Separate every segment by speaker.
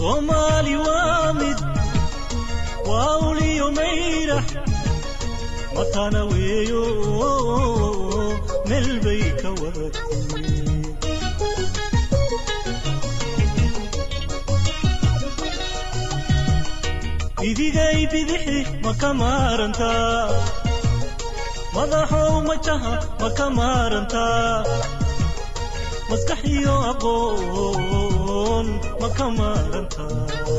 Speaker 1: soomaali waa mid waa uliyo mayrax matana weeyo meel bay ka wadatay bidigay bidixi ma ka maarantaa madaxow majaha ma ka maarantaa maskax iyo aqoon ma ka maarantaa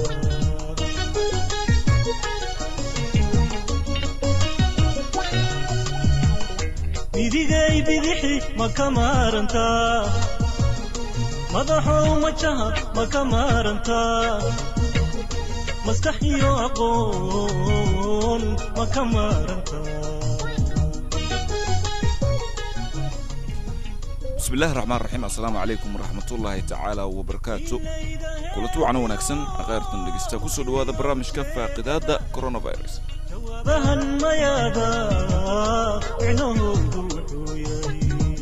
Speaker 1: bidigay bidixi ma ka maarantaa madaxow majaha ma ka maarantaa maskax iyo aqoon ma ka maarantaa
Speaker 2: bismi illahi raxmaan raxiim assalaamu calaykum waraxmatullaahi tacaala wabarakaatu kulanti wacan wanaagsan akhayrtan dhegeysta kusoo dhawaada barnaamijka faaqidaada coronavirus
Speaker 1: jawaabahan mayaada micnahoodu wuxuu yahay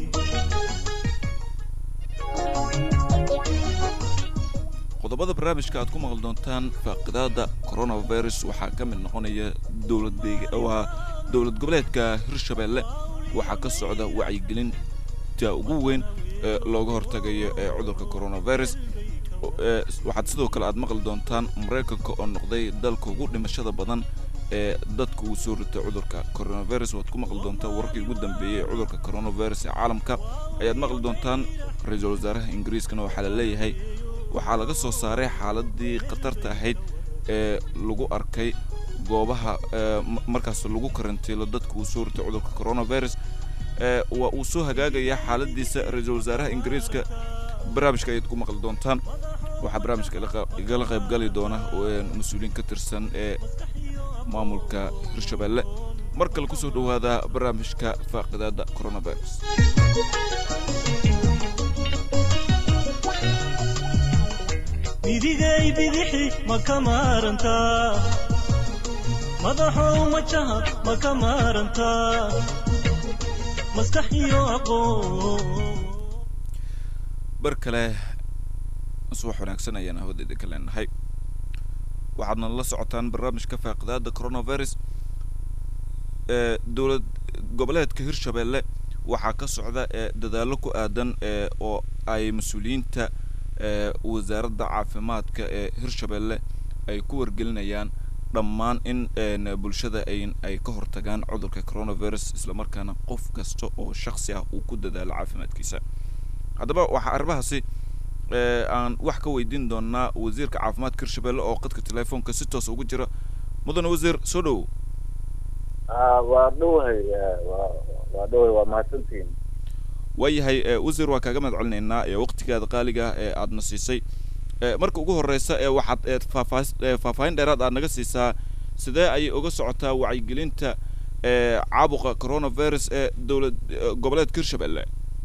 Speaker 2: qodobada barnaamijka aad ku maqli doontaan faaqidaada coronavirus waxaa ka mid noqonaya dowlad deeg- waa dowlad goboleedka hirshabeelle waxaa ka socda wacyigelinta ugu weyn ee looga hortagayo ee cudurka coronavirus O- ee waxaad sidoo kale aad maqli doontaan maraykanka oo noqday dalka ugu dhimashada badan ee dadka uu soo ritay cudurka coronavirus waad ku maqli doontaan wararkii ugu dambeeyey ee cudurka coronavirus ee caalamka ayaad maqli doontaan ra-iisul wasaaraha ingiriiskana waxaa la leeyahay waxaa laga soo saaray xaaladii khatarta ahayd ee lagu arkay goobaha ee ma- markaas lagu karantiilo dadka uu soo ritay cudurka coronavirus ee waa uu soo hagaagayaa xaaladiisa ra-iisul wasaaraha ingiriiska barnaamijka ayaad ku maqli doontaan waxaa barnaamijka ila qa- igala qaybgali doona oo, ee, mas-uuliyiin ka tirsan ee maamulka hirshabeelle mar kale kusoo dhowaada barnaamijka faaqidaada coronavirus
Speaker 1: bidigay bidixi ma ka maarantaa madaxow majaha ma ka maarantaa maskax iyo aqoon
Speaker 2: bar kale subax wanaagsan ayaan hawadeeda ka leenahay waxaadna la socotaan barnaamijka faaqidaada coronavirus ee dowlad goboleedka hirshabeelle waxaa ka socda ee dadaallo ku aadan ee oo ay mas-uuliyiinta ee wasaaradda caafimaadka ee hirshabeelle ay ku wargelinayaan dhammaan in een bulshada ay ay ka hortagaan cudurka coronavirus islamarkaana qof kasta oo shakhsi ah uu ku dadaalo caafimaadkiisa haddaba waxaa arrimahaasi ee aan wax ka weydiin doonaa wasiirka caafimaadka hirshabeelle oo qadka telefoonka si toos ugu jira mudane wasiir soo dhowow
Speaker 3: Ah, waa dhowahay eh, waa waa dhowahay waa mahadsantihiin
Speaker 2: waayahay ee wasiir waa kaaga mahad celinaynaa ee waqtigaada qaaliga ah ee aadna siisay ee marka ugu horeysa ee waxaad ee faahfaahis ee faahfaahin dheeraad aad naga siisaa sidee ayay uga socotaa wacyigelinta ee caabuqa coronavirus ee dowlad ee goboleedka hirshabeelle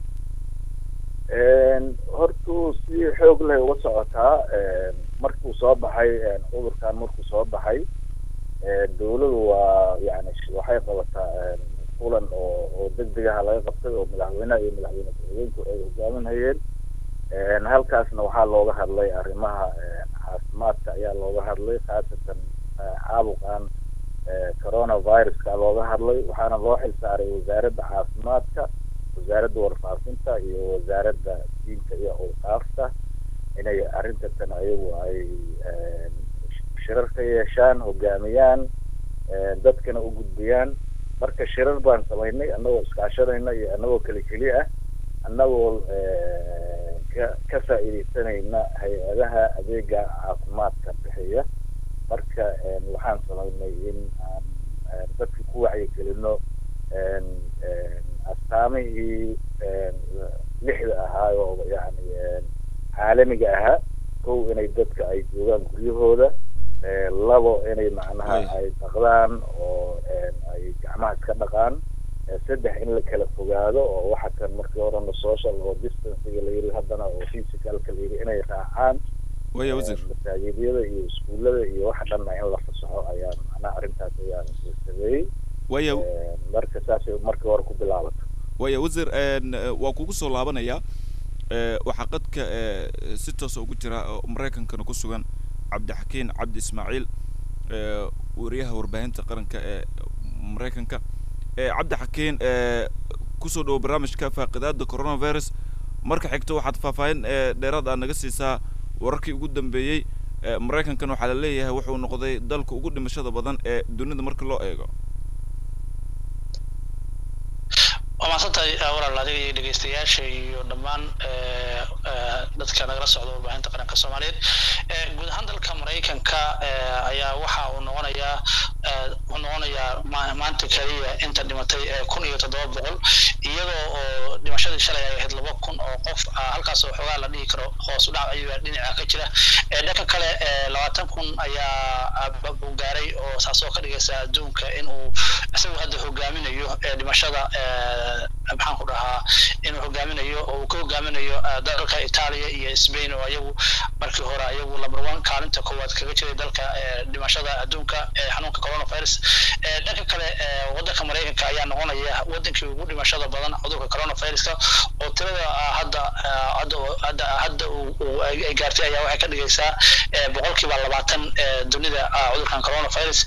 Speaker 3: Een, hortuu si xoog leh uga socotaa een, markuu soo baxay een, cudurkan markuu soo baxay een, dowladu waa yani sh- waxay qabataa een, kulan oo oo degdeg ah laga qabtay oo madaxweynaha iyo madaxweyne ku-xigeenku ay hogaaminayeen Een, halkaasna waxaa looga hadlay arrimaha een, caafimaadka ayaa looga hadlay khaasatan eh, caabuqan eh, coronaviruska looga hadlay waxaana loo xilsaaray wasaaradda caafimaadka wasaaradda warfaafinta iyo wasaaradda diinta iyo awqaafta inay arrintan ayagu ay een, shirar ka yeeshaan hogaamiyaan een, dadkana u gudbiyaan marka shirar baan samaynay annagoo iskaashanayna iyo annagoo keli keli ah annagoo een, ka ka faa'iidaysanayna hay-adaha adeega caafimaadka bixiya marka een, waxaan samaynay in aan een, dadka ku wacyigelino een, een, astaamihii een, lixda ahaa oo yani een, caalamiga ahaa kow inay dadka ay joogaan guryahooda ee, labo inay macnaha
Speaker 2: Ay.
Speaker 3: ay dhaqdaan oo een, ay gacmaha iska dhaqaan ee, saddex in la kala fogaado oo waxa kan markii horena social oo distancega la yiri haddana oo physicalka la yiri inay raacaan
Speaker 2: waaya wasiir
Speaker 3: Ee, masaajidyada iyo iskuullada iyo waxa dhanna in la fasaxo ayaa macnaha arrintaas ayaan sameeyey
Speaker 2: waaya
Speaker 3: Ee, marka saasay markii hore ku bilaabato
Speaker 2: waaya wasiir een eh, waa kugu soo laabanayaa ee waxaa qadka ee si toosa ugu jira oo maraykankana ku sugan cabdixakiin cabdi ismaaciil ee wariyaha warbaahinta qaranka ee maraykanka ee cabdixakiin ee kusoo dhawo barnaamijka faaqidaada coronavirus marka xigto waxaad faahfaahin ee dheeraad aad naga siisaa wararkii ugu dambeeyey ee maraykankan waxaa la leeyahay wuxuu noqday dalka ugu dhimashada badan ee dunida marka loo eego
Speaker 4: waa mahadsantahay walaal adiga iyo dhegeystayaasha iyo dhammaan dadka nagala socda warbaahinta qaranka soomaaliyeed guud ahaan dalka maraykanka ayaa waxa uu noqonayaa uu noqonayaa maanta keliya inta dhimatay kun iyo toddoba boqol iyadoo oo dhimashadii shalay ay ahayd laba kun oo qof halkaas oo xoogaa la dhihi karo hoos u dhac ayuu dhinaca ka jira dhanka kale labaatan kun ayaa uu gaaray oo saasoo ka dhigaysa adduunka in uu isagu hadda hogaaminayo dhimashada maxaan ku dhahaa inuu hogaaminayo oo uu ka hogaaminayo dalka Italia iyo Spain oo ayagu markii hore ayagu number one kaalinta koowaad kaga jiray dalka dhimashada adduunka ee xanuunka coronavirus dhanka kale waddanka Mareykanka ayaa noqonaya waddankii ugu dhimashada badan cudurka coronaviruska oo tirada hadda hadda hadda hadda uu ay gaartay ayaa waxay ka dhigaysaa boqolkiiba labaatan dunida cudurkan coronavirus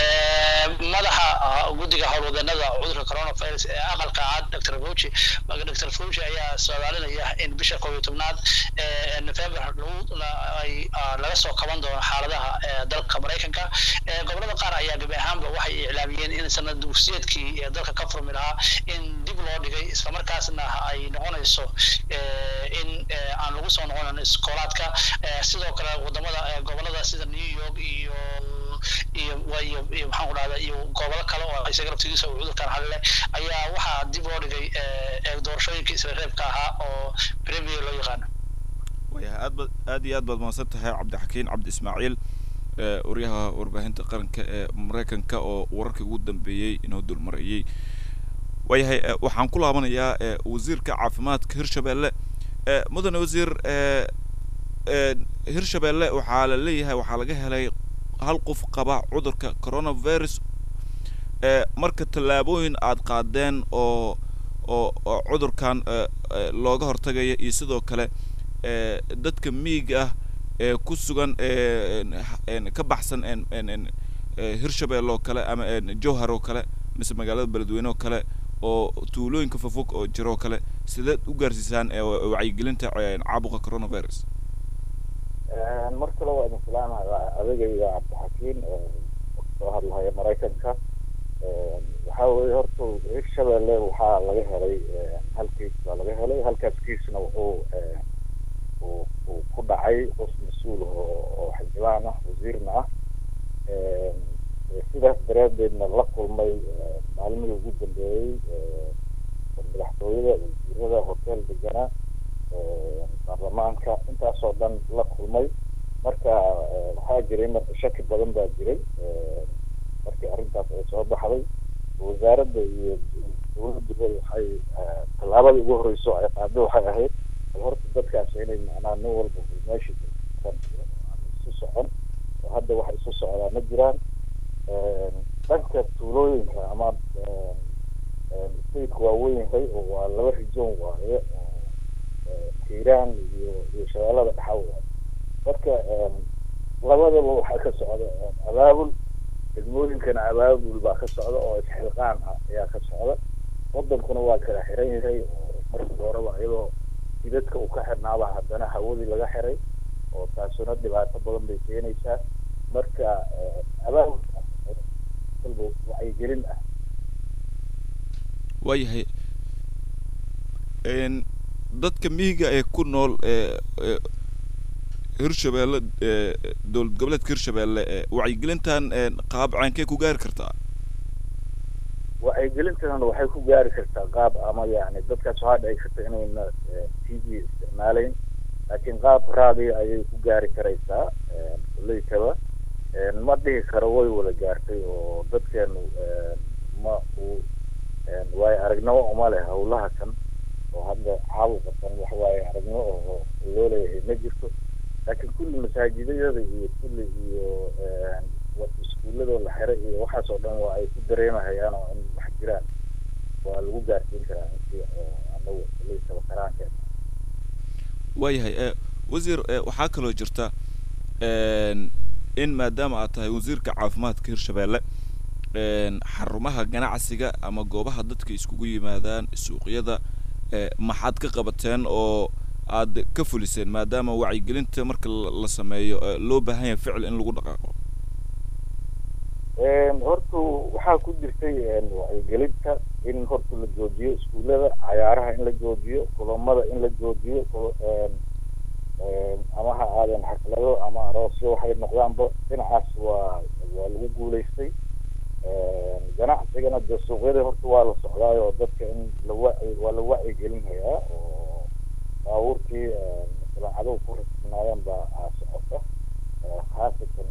Speaker 4: madaxa guddiga howlwadeennada cudurka coronavirus ee aqalka cad dr fauci dr fauci ayaa soomaalinaya in bisha koob iyo tobnaad november ay laga soo kaban doono xaaladaha dalka maraykanka gobolada qaar ayaa gabi ahaanba waxay iclaamiyeen in sanad dugsiyeedkii dalka ka furmi lahaa in dib loo dhigay islamarkaasna ay noqonayso in aan lagu soo noqonin iskoolaadka sidoo kale wadamada gobolada sida new york iyo iyo iyo iyo maxaan ku dhahda iyo gobolo kale oo isaga laftigiisa uu cudurkan halile ayaa waxaa dib loo dhigay doorashooyinkii isla reebka ahaa oo premier loo yaqaano
Speaker 2: wayahay aad baad aad iyo aad baad mahadsan tahay cabdixakiin cabdi ismaaciil waryaha warbaahinta qaranka ee maraykanka oo wararkii ugu dambeeyey inoo dulmarayey waayahay waxaan ku laabanayaa wasiirka caafimaadka hirshabelle mudane wasiir hirshabelle waxaa la leeyahay waxaa laga helay hal qof qaba cudurka coronavirus marka tallaabooyin aad qaadeen oo oo oo cudurkan looga hortagaya iyo sidoo kale dadka miiga ah ee ku sugan ka baxsan hirshabelle oo kale ama jowhar oo kale mise magaalada beledweyne oo kale oo tuulooyinka fofog oo jiro oo kale sideed u gaarsiisaan wacyigelinta caabuqa coronavirus
Speaker 3: mar kale waa idin salaamaya adagayga cabdixakiin soo hadlahaya maraykanka waxaa weye horta hirshabelle waxaa laga helay hal kiis baa laga helay halkaas kiisna wuxuu uu ku dhacay qof mas-uul oo xildhibaan ah wasiirna ah sidaas daraadeedna la kulmay maalmihii ugu dambeeyey madaxtooyada wasiirada hotel deganaa baarlamaanka intaasoo dhan la kulmay marka waxaa jiray marka shaki badan baa jiray markii arrintaas ay soo baxday wasaaradda iyo dowladduba waxay tallaabada ugu horeyso ay qaado waxay ahayd bal horta dadkaas inay macnaa nin walba meesha aan isu socon oo hadda wax isu socdaa ma jiraan dhanka tuulooyinka ama stateka waa weynyahay oo waa laba rijoon waaye hiiraan iyo iyo shabeellada dhaxa waaye marka labadaba waxaa ka socda abaabul degmooyinkana abaabul baa ka socda oo isxilqaan ah ayaa ka socda wadankuna waa kala xiran yahay oo markii horeba iyadoo jidadka uu ka xirnaaba haddana hawadii laga xiray oo taasuna dhibaato badan bay keenaysaa marka abaabul walba wacyigelin ah
Speaker 2: waayahay dadka mihiga ee ku nool hirshabelle dowlad goboleedka hirshabelle wacyigelintan qaab caankee ku gaari kartaa
Speaker 3: wacyigelintan waxay ku gaari kartaa qaab ama yani dadkaas waxaa dhici karta inayna t v isticmaaleyn laakiin qaab raadi ayay ku gaari karaysaa kuleykaba ma dhihi karo way wada gaartay oo dadkeenu ma uu waayo aragnimo uma leh hawlaha kan oo hadda caabuqa kan wax waaye aragnimo oo loo leeyahay ma jirto laakiin kulli masaajidayada iyo kulli iyo iskuuladoo la xiray iyo waxaas oo dhan waa ay ku dareemahayaan oo in wax jiraan waa lagu gaarsiin karaa intii anagu leysaba karaankeena
Speaker 2: waayahay wasiir waxaa kaloo jirta in maadaama aad tahay wasiirka caafimaadka hirshabeelle xarumaha ganacsiga ama goobaha dadka iskugu yimaadaan suuqyada maxaad ka qabateen oo aad ka fuliseen maadaama wacyigelinta marka la sameeyo loo baahan yahay ficil in lagu dhaqaaqo
Speaker 3: horta waxaa ku jirtay wacyigelinta in horta la joojiyo iskuullada cayaaraha in la joojiyo kulamada in la joojiyo ama ha aadeen xaflado ama aroosyo waxay noqdaanba dhinacaas waa waa lagu guulaystay ganacsigana dee suuqyada horta waa la socdaay oo dadka in la waci waa la wacyigelinhayaa oo baabuurkii silaacaduhu ku rasbanaayeen baa aa socota khaasatan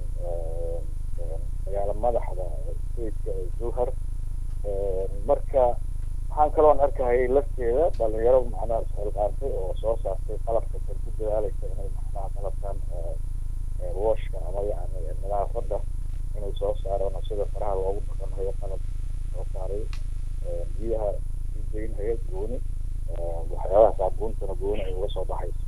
Speaker 3: magaala madaxda stateka ee zuhar marka waxaan kaloon arkahayay lafteeda dhalinyaro macnaha isxilqaantay oo soo saartay qalabka kan ku dadaalaysa inay macnaha qalabkan washka ama yani nadaafada inay soo saaraan sida faraha loogu dhaqanhayo qalab soo saaray biyaha sii deynhaya gooni waxyaabaha saabuuntana gooni ay uga soo baxayso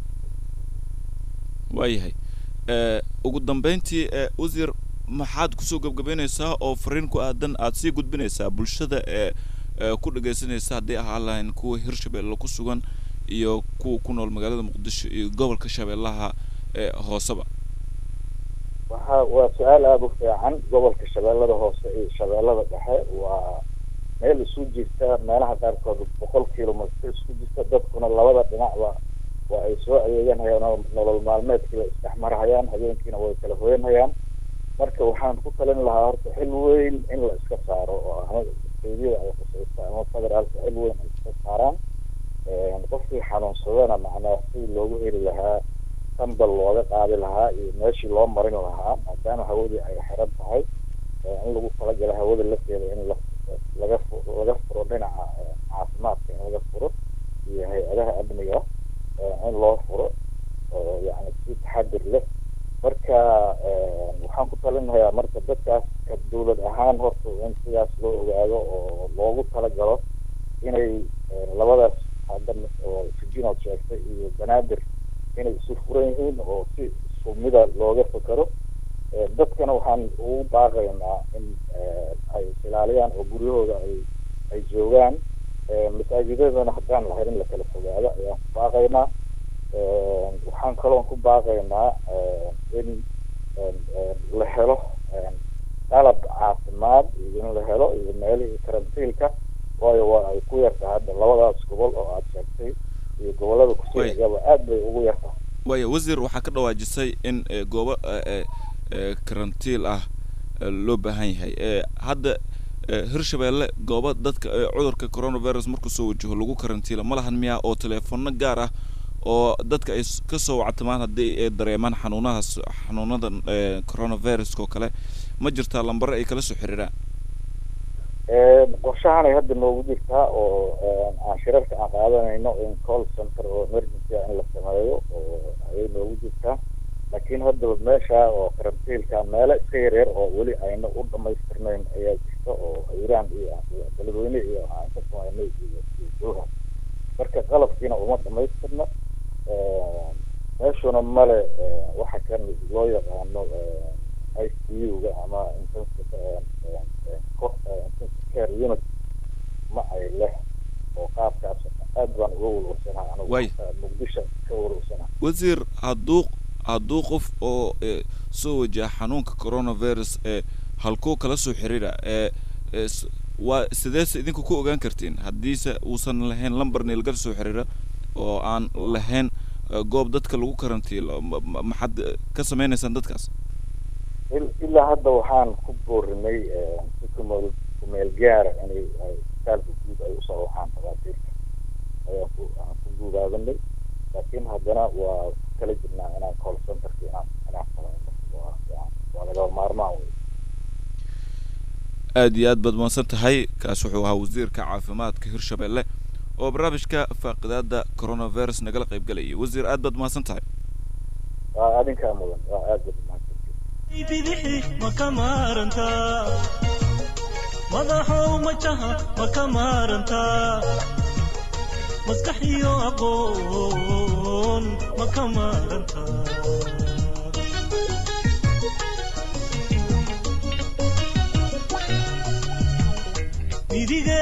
Speaker 2: waayahay ugu dambeyntii wasiir maxaad kusoo gebgabeynaysaa oo fariin ku aadan aad sii gudbinaysaa bulshada ee ku dhagaysanaysa hadday ahaan lahayn kuwa hirshabeelle ku sugan iyo kuwa ku nool magaalada muqdisho iyo gobolka shabeellaha hooseba
Speaker 3: waxa waa su-aal aada u fiican gobolka shabeellada hoose iyo shabeellada dhexe waa meel isu jirta meelaha qaarkood boqol kilomitr isku jirta dadkuna labada dhinacba waa ay soo adeeganhayaan nolol maalmeedkii la isdhexmarhayaan habeenkiina way kala hoyanhayaan marka waxaan ku talin lahaa horta xil weyn in la iska saaro oo ama steedyada ay khusaysa ama federaalka xil weyn ay iska saaraan qofkii xanuunsadana macnaa si loogu heli lahaa sambal looga qaadi lahaa iyo meeshii loo marin lahaa maadaama hawadii ay xiran tahay in lagu talagala hawada lafteeda in la laga fu laga furo dhinaca caafimaadka in laga furo iyo hay-adaha amniga in loo furo yani si taxadir leh marka waxaan ku talinayaa marka dadkaas ka dawlad ahaan horta in sidaas loo ogaado oo loogu talagalo inay labadaas hadda oo sijinood sheegtay iyo banaadir inay isu furan yihiin oo si isku mida looga fakero dadkana waxaan ugu baaqaynaa in ay isilaaliyaan oo guryahooda ay ay joogaan masaajidadana haddaan lahayn in la kala fogaado ayaan ku baaqaynaa waxaan kaloon ku baaqaynaa in la helo qalab caafimaad iyo in la helo iyo meelihii karantiilka waayo waa ay ku yartahay hadda labadaas gobol oo aada sheegtay iyo gobolada kusoo xigaba aad bay ugu yartahay
Speaker 2: waaya wasiir waxaa ka dhawaajisay in goobo karantiil ah loo baahan yahay hadda hirshabeelle goobo dadka cudurka coronavirus markuu soo wajaho lagu karantiila ma lahan miyaa oo teleefono gaar ah oo dadka ay kasoo wactamaan haddii ay dareemaan xanuunahaas xanuunadan coronaviruska oo kale ma jirtaa lambare ay kala soo xiriiraan
Speaker 3: qorshahanay hadda noogu jirtaa oo aan shirarka aan qaadanayno in call center oo emergency in la sameeyo oo ayay noogu jirtaa laakiin haddaba meesha oo karantiilka meelo iska yaryar oo weli ayna u dhamaystirnayn ayaa jirta oo iiraan iyo beledweyne iyo aan ka samaynay iyo jooha marka qalabkiina uma dhamaystirna meeshuna male waxa kan loo yaqaano i c u-ga ama intensive intensive care unit ma ay leh oo qaabkaas aad baan uga walwalsanaha anigu muqdisho ka walwalsanaha
Speaker 2: wasiir hadduu hadduu qof oo soo wajaha xanuunka coronavirus ee halkuu kala soo xiriira ee waa sideese idinku ku ogaan kartiin haddiise uusan lahayn lamber niilgal soo xiriira oo aan lahayn goob dadka lagu karantiilo maxaad ka sameynaysaan dadkaas
Speaker 3: ilaa hadda waxaan ku boorinay si kumeel kumeel gaara inay isbitaalka guud ay usoo waxaan dhakhaatiirta ayaan ku aan ku guudaadanay laakiin haddana waa kala jirnaa inaan call centerka inaan inaan samayno waa waa laga maarmaan wey
Speaker 2: aad iyo aad baad mahadsan tahay kaas wuxuu ahaa wasiirka caafimaadka hirshabelle oo barnaamijka faaqidaada coronavirus nagala qayb galayay wasiir aad baad mahadsan tahay
Speaker 3: waa adinkaa mudan waa aad baad mahadsan
Speaker 1: bidixi ma ka maarantaa madaxow majaha ma ka maarantaa maskax iyo aqoon ma ka maarantaa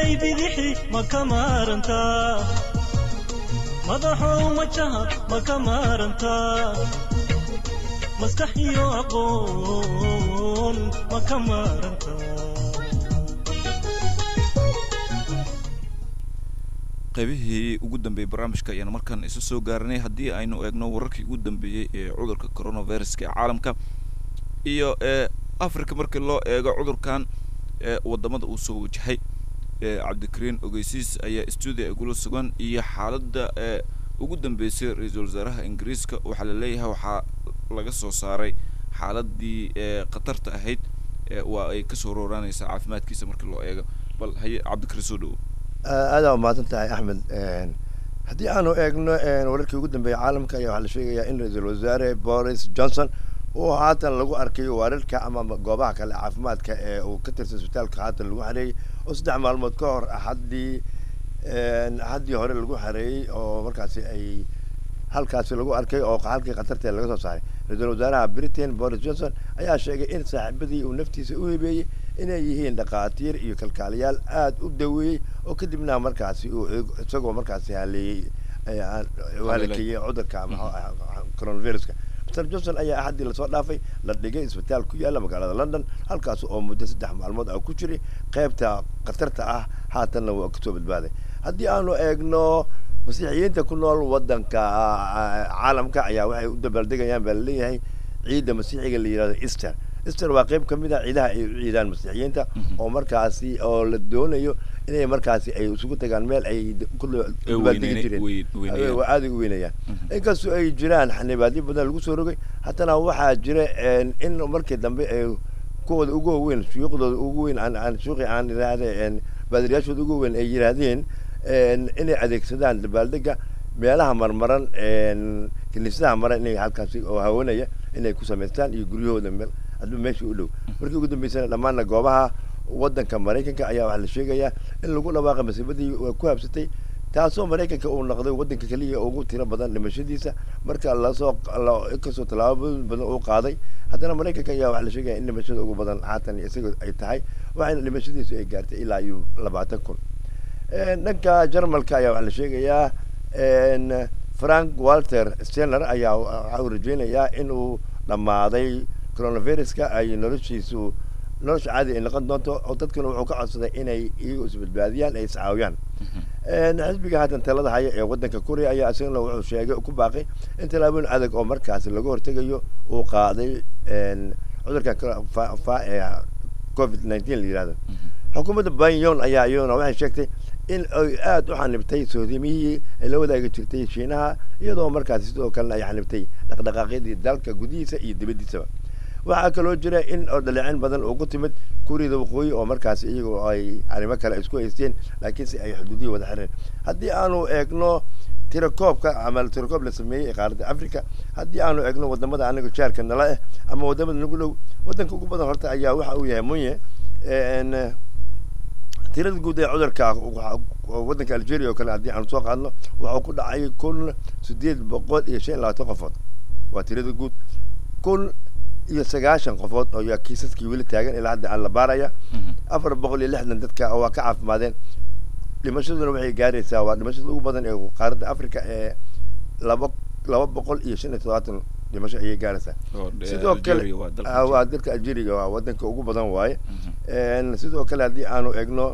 Speaker 1: midigay bidixi ma ka maarantaa madaxow majaha ma ka maarantaa maskax iyo aqoon ma ka maarantaa
Speaker 2: qaybihii ugu dambeeyey barnaamijka ayaan markaan isu soo gaaranay haddii aynu eegno wararkii ugu dambeeyey ee cudurka coronaviruska ee caalamka iyo ee africa markii loo eego cudurkan ee wadamada uu soo wajahay ee cabdikariin ogeysiis ayaa stuudio igula sugan iyo xaaladda ee ugu dambeysay ra-iisul wasaaraha ingiriiska waxaa la leeyahay waxaa laga soo saaray xaaladii ee khatarta ahayd ee waa ay kasoo rooraanaysaa caafimaadkiisa markii loo eego bal haye cabdikariin soo dhowo
Speaker 5: aada umahadsan tahay axmed haddii aanu eegno wararkii ugu dambeeyay caalamka ayaa waxaa la sheegayaa in ra-iisul wasaare boris johnson uu haatan lagu arkay wararka ama goobaha kale caafimaadka ee uu ka tirsan isbitaalka haatan lagu xareeyey oo saddex maalmood ka hor axaddii axaddii hore lagu xareeyey oo markaasi ay halkaasi lagu arkay oo halkii khatartee laga soo saaray ra-iisul wasaaraha britain boris johnson ayaa sheegay in saaxiibadii uu naftiisa u hibeeyey inay yihiin dhakhaatiir iyo kalkaaliyaal aada u daweeyey oo kadibna markaasi uu isagoo markaasi haleeyey halakeeyey cudurka coronaviruska mr johnson ayaa axaddii lasoo dhaafay la dhigay isbitaal ku yaalla magaalada london halkaas oo muddo saddex maalmood ah ku jiray qaybta khatarta ah haatanna waa kasoo badbaaday haddii aanu eegno masiixiyiinta ku nool waddanka caalamka ayaa waxay u dabaaldegayaan baa laleeyahay ciidda masiixiga la yihahdo easter easter waa qayb kamid a ciidaha ay u ciidaan masiixiyiinta oo markaasi oo la doonayo inay markaasi ay isugu tagaan meel ay dabaaldegi jireen waa aada u weynayaan inkastoo ay jiraan xanibaadyo badan lagu soo rogay haddana waxaa jira in markii dambe ay kuwooda ugu weyn shuyuuqdooda ugu weyn aan shuuqi aan iraahde baadiriyaashooda ugu weyn ay yiraahdeen inay adeegsadaan dabaaldega meelaha marmaran kiniisadaha maran inay halkaasi oo hawanaya inay ku samaystaan iyo guryahooda meel hadba meesha u dhow markii ugu dambeysana dhammaanna goobaha waddanka maraykanka ayaa waxaa la sheegayaa in lagu dhawaaqay masiibadii ku habsatay taasoo maraykanka uu noqday waddanka keliya ugu tiro badan dhimashadiisa marka lasoo inkastoo tallaabooyin badan uu qaaday haddana maraykanka ayaa waxaa la sheegaya in dhimashada ugu badan haatan isaga ay tahay waxayna dhimashadiisu ay gaartay ilaa iyo labaatan kun dhanka jarmalka ayaa waxaa la sheegayaa frank walter stener ayaa waxa uu rajeynayaa inuu dhammaaday coronaviruska ay noloshiisu nolosha caadi ay noqon doonto oo dadkuna wuxuu ka codsaday inay iyagu isbadbaadiyaan ay iscaawiyaan xisbiga haatan talada haya ee waddanka korea ayaa isagana wuxuu sheegay ku baaqay in tallaabooyin adag oo markaasi laga hortegayo uu qaaday cudurka ee covid nineteen la yihahdo xukuumadda banyon ayaa iyaduna waxay sheegtay in ay aada u xanibtay soodimihii ay la wadaagi jirtay shiinaha iyadoo markaasi sidoo kalena ay xanibtay dhaqdhaqaaqyadii dalka gudihiisa iyo dibaddiisaba waxaa kaloo jira in oo dhaleecin badan ugu timid kuuriyada waqooyi oo markaasi iyagoo ay arrimo kale isku haysteen laakiinse ay xuduudihii wada xireen haddii aanu eegno tirakoobka ama tirakoob la sameeyey ee qaaradda africa haddii aanu eegno wadamada anaga jaarka nala ah ama wadamada nagu dhow waddanka ugu badan horta ayaa waxa uu yahay munye tirada guud ee cudurka waddanka algeria oo kale haddii aanu soo qaadno waxuu ku dhacay kun sideed boqol iyo shan iyo labaatan qofood waa tirada guud kun iyo sagaashan qofood oo yaa kiisaskii weli taagan ilaa hadda aan la baaraya afar boqol iyo lixdan dadka waa ka caafimaadeen dhimashaduna waxay gaaraysaa waa dhimashada ugu badan ee qaaradda africa ee laba laba boqol iyo shan iyo toddobaatan dhimasho ayay gaaraysaa sidoo kale waa dalka algeria waa waddanka ugu badan waaye sidoo kale haddii aanu egno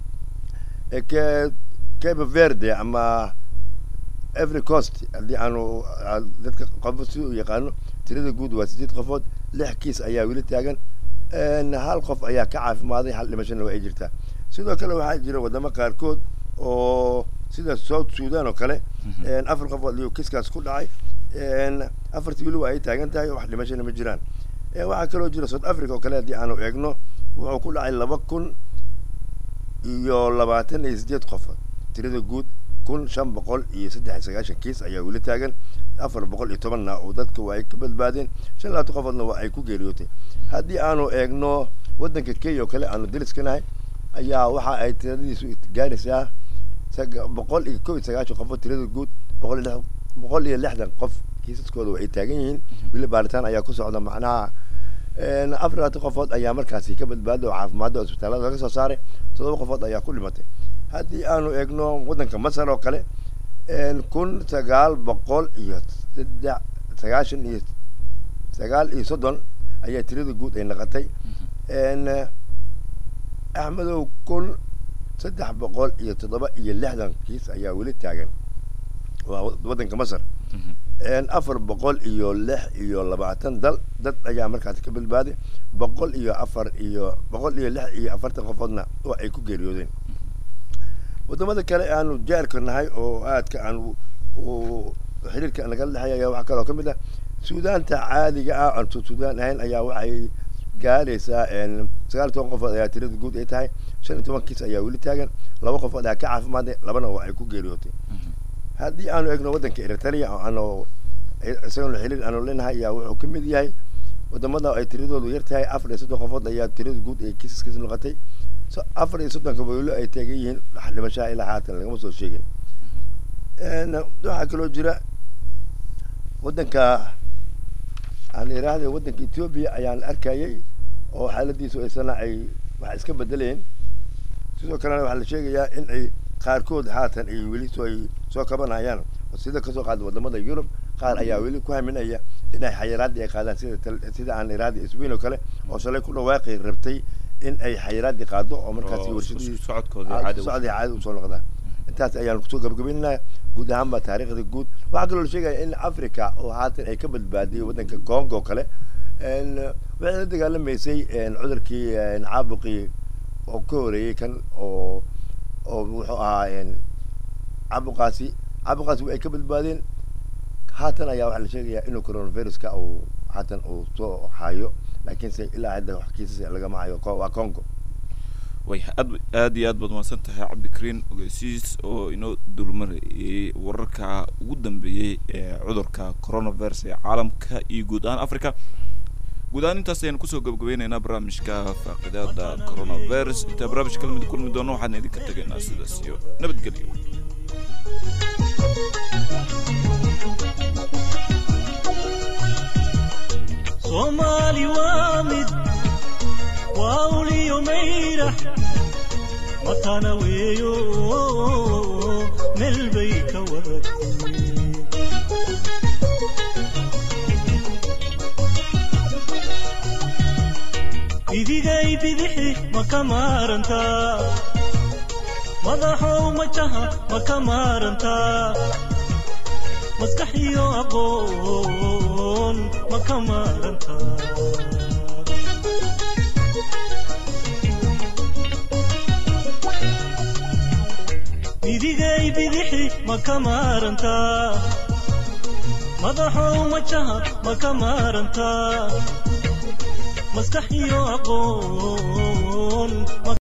Speaker 5: cape verde ama every coast haddii aanu dadka qofo si u yaqaano tirada guud waa sideed qofood lix kiis ayaa weli taagan hal qof ayaa ka caafimaaday hal dhimashana waa ay jirtaa sidoo kale waxaa jira wadamo qaarkood oo sida south sudan oo kale afar qofood iyo kiiskaas ku dhacay afartii weli waa ay taagan tahay wax dhimashana ma jiraan waxaa kaloo jira south africa oo kale haddii aanu eegno wuxuu ku dhacay laba kun iyo labaatan iyo sideed qofood tirada guud kun shan boqol iyo saddex iyo sagaashan kiis ayaa weli taagan afar boqol iyo tobanna oo dadka waa ay ka badbaadeen shan labaatan qofoodna waa ay ku geeriyootay haddii aanu eegno waddanka kenya oo kale aanu daliskanahay ayaa waxa ay tiradiisu gaaraysaa boqol iyo kow iyo sagaashan qofood tirada guud boqol iyo boqol iyo lixdan qof kiisaskooda waa ay taagan yihiin weli baaritaan ayaa ku socda macnaha afar labaatan qofood ayaa markaasi ka badbaaday oo caafimaadda oo isbitaalada laga soo saaray toddoba qofood ayaa ku dhimatay haddii aanu eegno waddanka masar oo kale kun sagaal boqol iyo saddex sagaashan iyo sagaal iyo soddon ayaa tirada guud ay naqatay axmedow kun saddex boqol iyo toddoba iyo lixdan kiis ayaa weli taagan waa waddanka masar afar boqol iyo lix iyo labaatan dal dad ayaa markaasi ka badbaaday boqol iyo afar iyo boqol iyo lix iyo afartan qofoodna oo ay ku geeriyoodeen wadamada kale aanu jaarka nahay oo aadka aan xiriirka nagala dhexeeya ayaa waxaa kaloo ka mid ah suudaanta caadiga ah aan suudaan ahayn ayaa waxay gaaraysaa sagaal iyo toban qofood ayaa tirada guud ay tahay shan iyo toban kiis ayaa weli taagan laba qofood ayaa ka caafimaaday labana oo ay ku geeriyootay haddii aanu egno waddanka eritrea oo aanu isagana xiriir aanu leenahay ayaa wuxuu ka mid yahay wadamada ay tiradoodu yar tahay afar iyo soddon qofood ayaa tirada guud ee kiisaskiis noqotay afar iyo soddonka weylo ay taagan yihiin dhimashaha ilaa haatan lagama soo sheegin waxaa kaloo jira waddanka aan iraahday waddanka ethiopia ayaan arkayay oo xaaladiisu aysana ay wax iska bedeleen sidoo kalena waxaa la sheegayaa in ay qaarkood haatan ay weli soo ay soo kabanayaan sida kasoo qaada wadamada yurub qaar ayaa weli ku haminaya in ay xayiraadii ay qaadaan sida sida aan iraahday spain oo kale oo shalay ku dhawaaqi rabtay in ay xayiraadii qaado oo markaasi warshadii socodii caadi usoo noqdaan intaas ayaan kusoo gabagabaynaynaa guud ahaan baa taariikhda guud waxaa kaloo la sheegaya in africa oo haatan ay ka badbaadiyay waddanka congo kale waxay la dagaalamaysay cudurkii caabuqii oo ka horeeyey kan oo oo wuxuu ahaa caabuqaasi caabuqaasi ay ka badbaadeen haatan ayaa waxaa la sheegayaa inuu coronaviruska uu haatan uu soo hayo laakiinse ilaa hadda wax kiisas lagama hayo waa congo
Speaker 2: way aad aad iyo aad baad mahadsan tahay cabdikariin ogeysiis oo inoo dulmarayay wararka ugu dambeeyey ee cudurka coronavirus ee caalamka iyo guud ahaan africa guud ahaan intaas ayaan kusoo gabagabeynaynaa barnaamijka faaqidaada coronavirus intaa barnaamij kala mid kulmi doono waxaan idinka tegaynaa sidaas iyo nabadgelyo
Speaker 1: soomaali waa mid waa uliyo mayrax matana weeyo meel bay ka waratay idigay bidixi ma ka maarantaa madaxow majaha ma ka maarantaa maskax iyo aqoon ma ka maarantaa idigay bidixi ma ka maarantaa madaxow majaha ma ka maarantaa maskax iyo aqoon